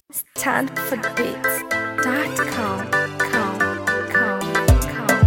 Stand for the beats. Dot com. Com. Com. Com.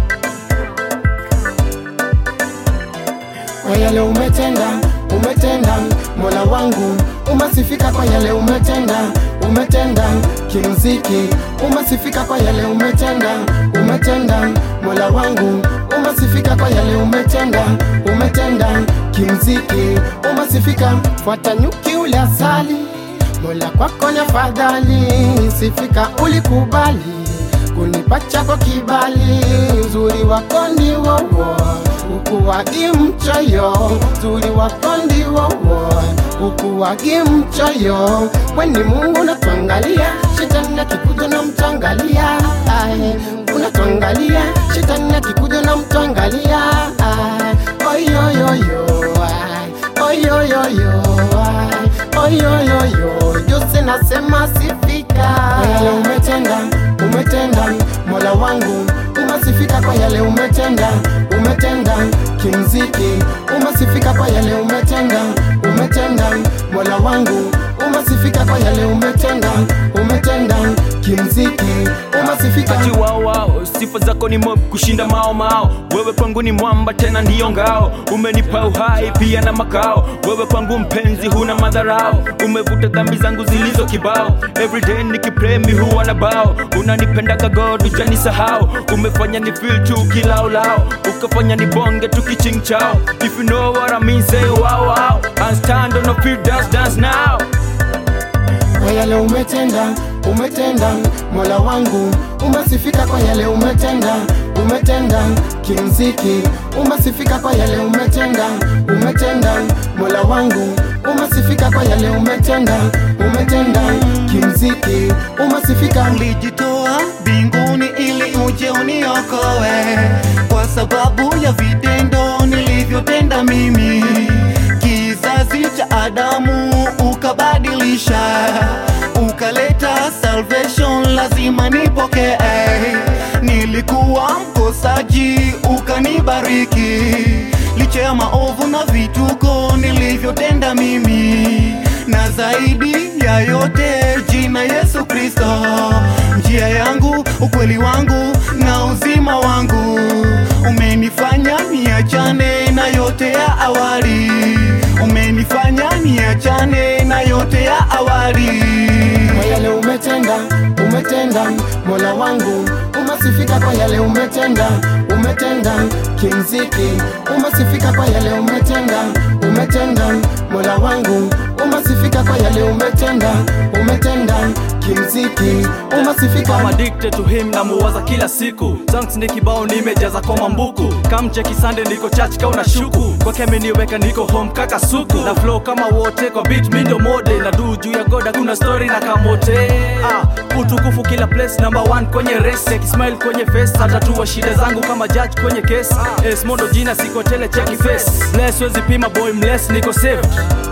kwa yale umetenda, umetenda Mola wangu, umasifika kwa yale umetenda, umetenda kimziki, umasifika kwa yale umetenda, umetenda Mola wangu, umasifika kwa yale umetenda, umetenda kimziki, umasifika fuata nyuki ule asali, Mola kwako na fadhali, sifika ulikubali kunipa chako kibali, uzuri wako ni wowo ukuwagi mchoyo, uzuri wako ndi wowo ukuwagi mchoyo. Weni Mungu unatuangalia, shetani akikuja na mtuangalia, ae, unatuangalia, shetani akikuja na mtuangalia, ae, oyoyoyo, ae, oyoyoyo, ae, oyoyoyo, Jose nasema sifika kwa yale umetenda, umetenda Mola wangu, umasifika kwa yale umetenda, umetenda kimziki, umasifika kwa yale umetenda, umetenda Mola wangu, umasifika kwa yale umetenda, umetenda kimziki, umasifika Ati wao wao, sifa zako ni mob kushinda mao mao. Wewe kwangu ni mwamba tena ndiyo ngao, umenipa uhai pia na makao. Wewe kwangu mpenzi, huna madharau, umevuta dhambi zangu zilizo kibao. Everyday nikipray mi huwa na bao, unanipendaga God hujanisahau, umefanya ni feel tu kilaulao, ukafanya ni bonge tu kichingchao. If you know what I mean say wow wow, and stand on the feet dance dance now. kwa yale umetenda, umetenda Mola wangu, umasifika kwa yale umetenda, umetenda kimziki, umasifika kwa yale umetenda, umetenda Mola wangu, umasifika kwa yale umetenda, umetenda kimziki, umasifika ulijitoa mbinguni ili uje uniokoe kwa sababu ya vitendo nilivyotenda mimi kizazi cha adamu ukabadilisha ukaleta salvation lazima nipokee nilikuwa mkosaji ukanibariki licha ya maovu na vituko nilivyotenda mimi na zaidi ya yote jina Yesu Kristo, njia yangu, ukweli wangu na uzima wangu, umenifanya niachane na yote ya awali, umenifanya niachane na yote ya awali. kwa yale umetenda, umetenda Mola wangu, umasifika kwa yale umetenda, umetenda kimziki, umasifika kwa yale umetenda, umetenda Mola wangu, umasifika kwa yale umetenda, umetenda kimziki, umasifika I'm addicted to him na muwaza kila siku Songs ni kibao nimejaza kwa mambuku kamche kisande niko church ka una shuku kwake ameniweka niko home kaka suku na flow kama wote kwa beat mi ndo mode na du juu ya goda kuna story na kamote ah, utukufu kila place number one kwenye race kismile kwenye face hatatua shida zangu kama judge kwenye case es mondo jina siko tele cheki face bless wezi pima boy mless niko saved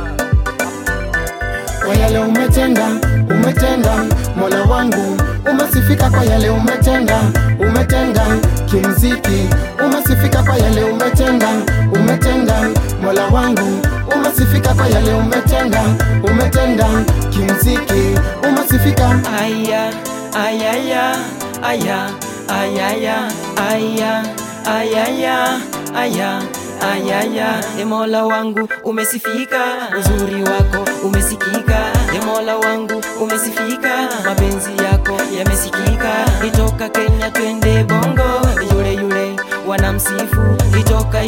kwa yale umetenda, umetenda Mola wangu, umasifika kwa yale umetenda, umetenda kimziki, umasifika kwa yale umetenda, umetenda Mola wangu, umasifika kwa yale umetenda, umetenda kimziki, umasifika Aya, ayaya, aya, ayaya, aya, ayaya, aya, ayaya. E Mola wangu umesifika, uzuri wako umesikika. E Mola wangu umesifika, mapenzi yako yamesikika. Itoka Kenya twende Bongo, yule yule wanamsifu. Itoka